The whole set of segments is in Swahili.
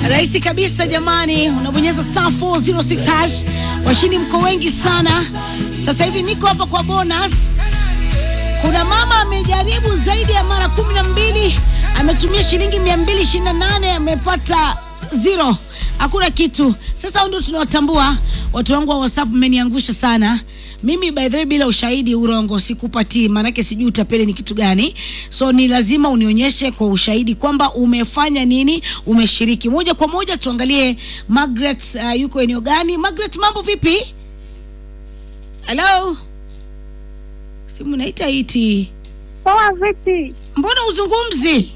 rahisi kabisa jamani, unabonyeza star 406 hash. Washindi mko wengi sana. Sasa hivi niko hapa kwa bonus. Kuna mama amejaribu zaidi ya mara kumi na mbili, ametumia shilingi mia mbili ishirini na nane amepata zero, hakuna kitu. Sasa ndio tunawatambua watu wangu wa WhatsApp, mmeniangusha sana mimi by the way, bila ushahidi urongo sikupatii, maanake sijui utapeli ni kitu gani. So ni lazima unionyeshe kwa ushahidi kwamba umefanya nini, umeshiriki moja kwa moja. Tuangalie Margaret, uh, yuko eneo gani? Margaret, mambo vipi? Hello, simu naita iti, Poa vipi? mbona uzungumzi?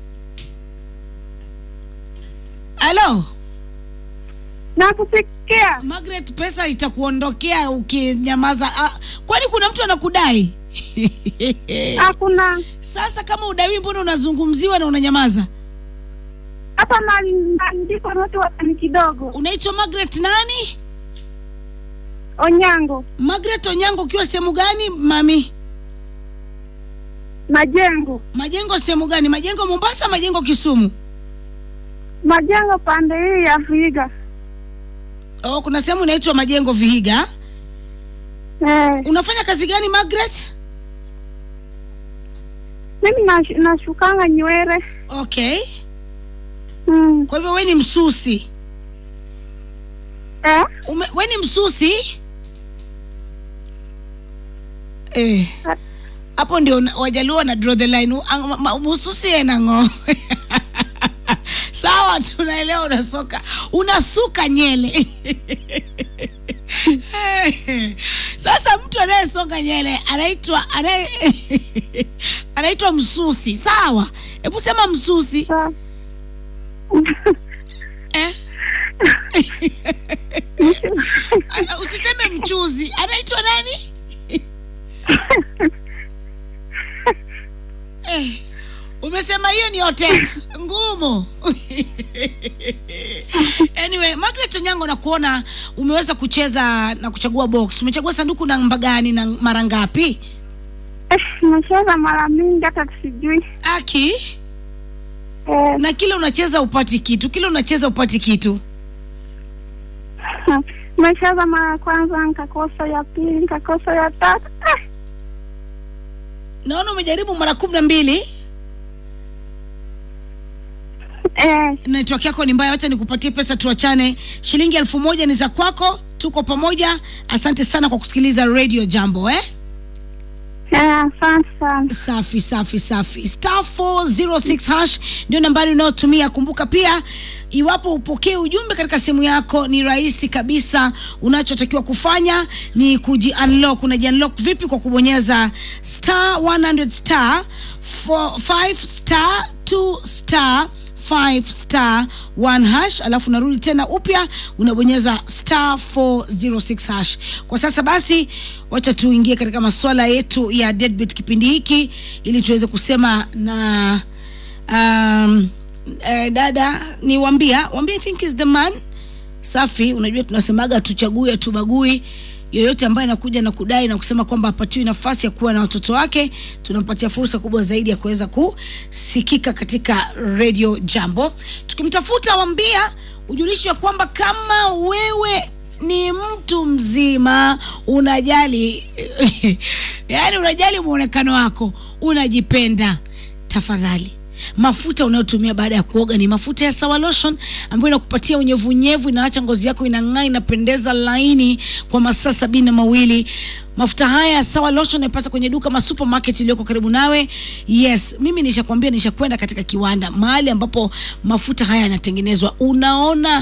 Hello Nakusikia. Margaret, pesa itakuondokea ukinyamaza. Ah, kwani kuna mtu anakudai? Hakuna Sasa kama udaiwi, mbona unazungumziwa na unanyamaza? hapa na- naandikwa watu watani kidogo. Unaitwa Margaret nani? Onyango Margaret Onyango, ukiwa sehemu gani mami? Majengo, Majengo sehemu gani? Majengo Mombasa, Majengo Kisumu? Majengo pande hii ya Viga. Oh, kuna sehemu inaitwa Majengo Vihiga. Eh, Unafanya kazi gani Margaret? mimi nash- nashukanga nywele. Okay, Mm. kwa hivyo we ni msusi. Eh? Ume, we ni msusi eh. Hapo ndio na- wajaluo na draw the line. Ang- ma- ma- Msusi enang'o sawa, tunaelewa unasoka unasuka nyele Sasa mtu anayesoka nyele anaitwa anaye anaitwa msusi, sawa? Hebu sema msusi Sa- eh? Ah, Usiseme mchuzi, anaitwa nani? Eh, umesema hiyo ni hotel ngumu. anyway, Margaret Onyango, na kuona umeweza kucheza na kuchagua box. Umechagua sanduku namba gani na mara ngapi? Eh, Nimecheza mara mingi hata sijui. Aki, Eh, na kila unacheza upati kitu, kila unacheza upati kitu. nimecheza mara ya kwanza nikakosa, ya pili nikakosa, ya tatu eh, Naona umejaribu mara kumi na mbili. eh, network yako ni mbaya, wacha nikupatie pesa, tuachane. Shilingi elfu moja ni za kwako, tuko pamoja. Asante sana kwa kusikiliza Radio Jambo eh? eh, asante sana. Safi safi safi. Star 406 hash ndio nambari unayotumia. Kumbuka pia, iwapo upokee ujumbe katika simu yako, ni rahisi kabisa. Unachotakiwa kufanya ni kuji unlock. Unaji unlock vipi? Kwa kubonyeza star 100 star 5 star 2 star 5 star 1 hash, alafu unarudi tena upya unabonyeza star 406 hash. Kwa sasa basi, wacha tuingie katika masuala yetu ya deadbeat kipindi hiki, ili tuweze kusema na um, eh, dada ni wambia wambia, I think is the man safi. Unajua tunasemaga tuchague hatubagui yoyote ambaye anakuja na kudai na kusema kwamba apatiwi nafasi ya kuwa na watoto wake, tunampatia fursa kubwa zaidi ya kuweza kusikika katika Radio Jambo. Tukimtafuta Wambia, ujulishi wa kwamba kama wewe ni mtu mzima unajali yani unajali mwonekano wako, unajipenda, tafadhali mafuta unayotumia baada ya kuoga ni mafuta ya Sawa Lotion ambayo inakupatia unyevunyevu, inaacha ngozi yako inang'aa, inapendeza laini kwa masaa sabini na mawili. Mafuta haya ya Sawa Lotion unapata kwenye duka ma supermarket iliyoko karibu nawe. Yes, mimi nishakwambia, nishakwenda katika kiwanda mahali ambapo mafuta haya yanatengenezwa. Unaona,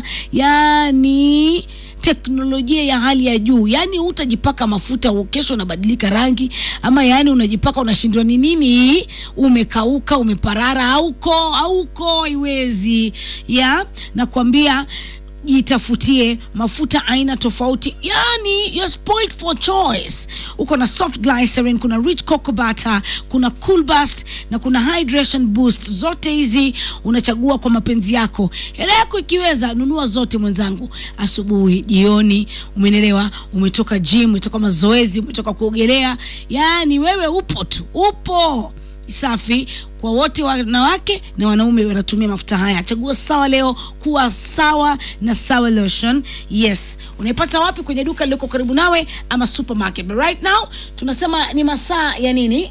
yani teknolojia ya hali ya juu, yani utajipaka mafuta u- kesho unabadilika rangi, ama yani unajipaka unashindwa ni nini, umekauka umeparara, auko auko, haiwezi ya nakwambia jitafutie mafuta aina tofauti, yani you're spoiled for choice. Uko na soft glycerin, kuna rich cocoa butter, kuna cool bust na kuna hydration boost. Zote hizi unachagua kwa mapenzi yako. Hela yako ikiweza, nunua zote mwenzangu, asubuhi, jioni, umenelewa. Umetoka gym, umetoka mazoezi, umetoka kuogelea, yani wewe upo tu, upo safi kwa wote wanawake na wanaume wanatumia mafuta haya chagua sawa leo kuwa sawa na sawa lotion yes unaipata wapi kwenye duka lilioko karibu nawe ama supermarket but right now tunasema ni masaa ya nini